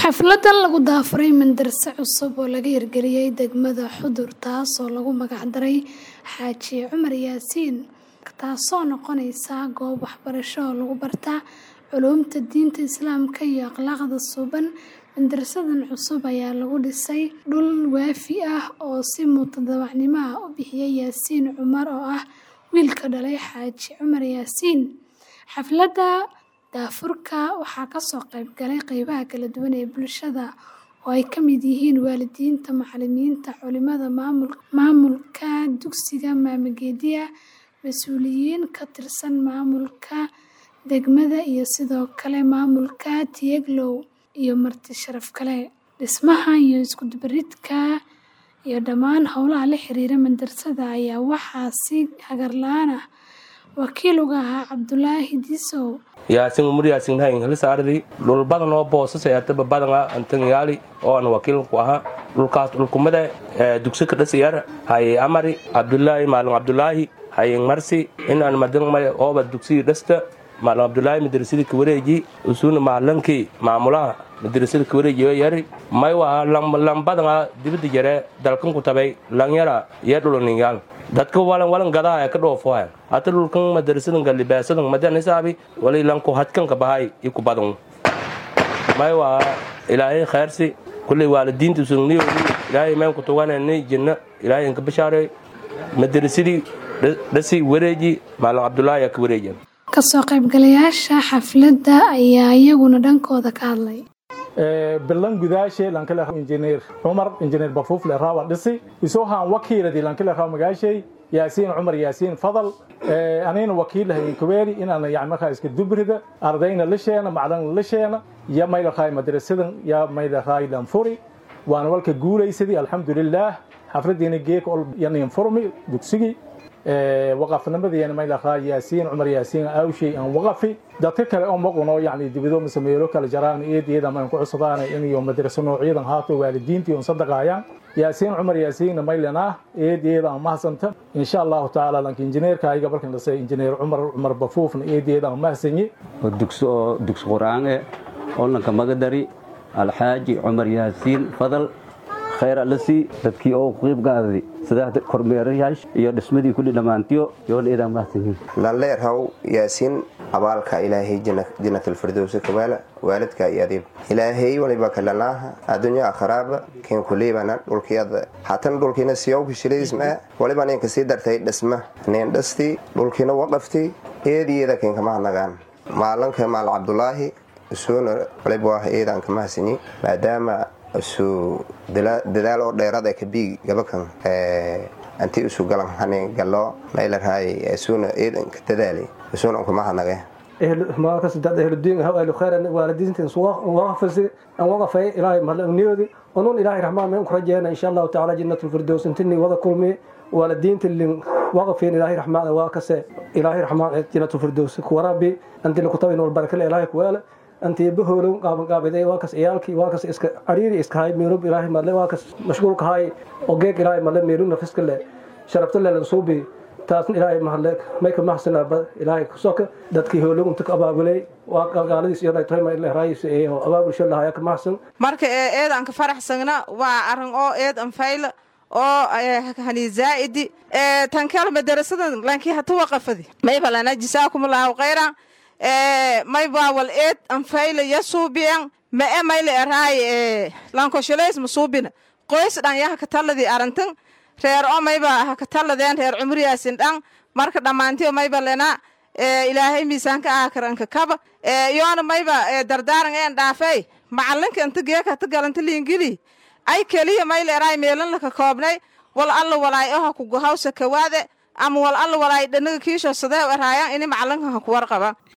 Xafladan lagu daafuray madarasa cusub oo laga hirgeliyay degmada Xudur taasoo lagu magac daray Xaaji Cumar Yaasiin taasoo noqonaysa goob waxbarasho oo lagu barta culuumta diinta Islaamka iyo akhlaaqda suuban. Madarasadan cusub ayaa lagu dhisay dhul waafi ah oo si mutadawacnimo ah u bixiyay Yaasiin Cumar oo ah wiilka dhalay Xaaji Cumar Yaasiin. Xafladda daafurka waxaa kasoo qayb galay qeybaha kala duwan ee bulshada oo ay ka mid yihiin waalidiinta, macallimiinta, culimada, maamulka dugsiga Maamulgeediya, mas'uuliyiin ka tirsan maamulka degmada iyo sidoo kale maamulka Tiyaglow iyo marti sharaf kale. Dhismaha iyo isku dubaridka iyo dhammaan howlaha la xiriira madarasada ayaa waxaa si hagar la'aan ah wakiil uga ahaa Cabdulaahi Disow. yaasin umur yaasin hayin halisaardi dhul badan oo boosas ee ataba badan ah antan yaali oo aan wakiil ku ahaa dhulkaas dhulkumada dugsi ka dhasiyar hay amari abdullaahi maalin abdullaahi hayin marsi in aan madan may ooba dugsi dhasta maalin abdullaahi madrasada ka wareeji usuuna maalinkii maamulaha madrasada ka wareeji yari may waa lambadan dibada jare dalkan ku tabay lanyara iyo dhulaninyaal dadka walan walan gadaa ee ka dhoofoha hata dhulkan madarasadan galibaasadan madan hisaabi wali lanku hadkan ka bahay iku badan may waa ilaahay khayrsi kulley waalidiinta sugniyo ilaahay meen ku tuganani jinna ilaahay ka bashaaray madarasadii dhasi wareeji maalin cabdullaahi aa ka wareejan kasoo qaybgalayaasha xafladda ayaa iyaguna dhankooda ka hadlay bilan gudaashe lankale injineer cumar injineer bafuufle rawa dhisi isoo haan wakiiladi lankale raw magaashay yaasiin cumar yaasiin fadal anina wakiilahay kuweeri inaan yani markaa iska dubrida ardayna la sheena macdan la sheena ya mayla raay madrasadan ya mayla raay lanfuri waana walka guulaysadii alxamdulilaah xafladiina geeka ol yanin furmi dugsigii waqafnimadeena mayla raay yaasiin cumar yaasiin awshay aan waqafi dadka kale oo maquno yani dibado mise meelo kale jaraan eediyada maan ku cusubaan inayo madraso noocyadan haato waalidiintii un sadaqaayaan yaasiin cumar yaasiinna maylana eediyada aan mahasanta insha allahu tacaala lanka injineerka ayaga balkan dhasay injineer cumar cumar bafuufna eediyada aan mahasanye dugsi oo dugsi quraan eh oo lanka magadari alxaaji cumar yaasiin fadal khayr alasi dadkii oo qiib gaadadi sida kormeerayaasha iyo dhismadii kulli dhammaantiyo yoona idaa mahadsanyihin lanleerhaw yaasiin abaalka ilaahay jannatalfirdowsi kawaala waalidka iyo adiib ilaahay waliba kalanaaha addunya akharaaba keen kuliibana dhulkiyada hatan dhulkiina siyawka shilaysmaa waliba ninka sii dartay dhisma nin dhastii dhulkiina waqaftii eediyeeda keen kamahadnagaan maalanka maal cabdulaahi isuuna waliba waa eedaan kamahadsanyi maadaama isu dadaal oo dheerada kabii gabakan anti isu galan hanin galo maylarhaay isuuna eedanka dadaali isuuna kuma hadnage ehludiin ahlu khayr waalidiinta waqafasi aan waqafay ilaahay mahadniyodi unun ilaahay raxmaan meen ku rajeena insha allahu tacaala jannatul firdows intini wada kulmi waalidiinta lin waqafeen ilaahay raxmaan waa kase ilaahay raxmaan jannatul firdows kuwarabi antila kutabin wal barakale ilaahay kuwaala anti bahoolow qaabaqaabiday waa kas ciyaalkii waa kas iska cariiri iska hay meelub ilaahay madle waa kas mashquulka hay oo geeg ilaahay madle meelub nafiska le sharafta le lansuubi taasna ilaahay mahadle mayka mahsanaba ilaahay kusoka dadkii hoolow inta ka abaabulay waa qalqaaladiis iyo raayis iyo abaabulsho lahaya ka mahsan marka eed aan ka faraxsagna waa arrin oo eed an fayla oo hani zaa'idi tan kale madarasadan lankii hata waqafadi mayba lana jisaakumullahu khayran may baawal eed anfayla ya suubiyan ma e mayle eraay lankosholays ma suubina qoys dhan ya hakatalladii arantan reer o mayba hakatalladeen reer cumriyaasin dhan marka dhammaantiyo mayba lena ilaahay miisaanka aakaranka kaba yoona mayba dardaaran een dhaafey macalinka inta geeka hata galanta liingili ay keliya mayle eraay meelan laka koobnay wal alla walaay oha kugohawsa kawaade ama wal alla walaay dhanaga kiisho sadeew eraayan ini macalinka ha ku warqaba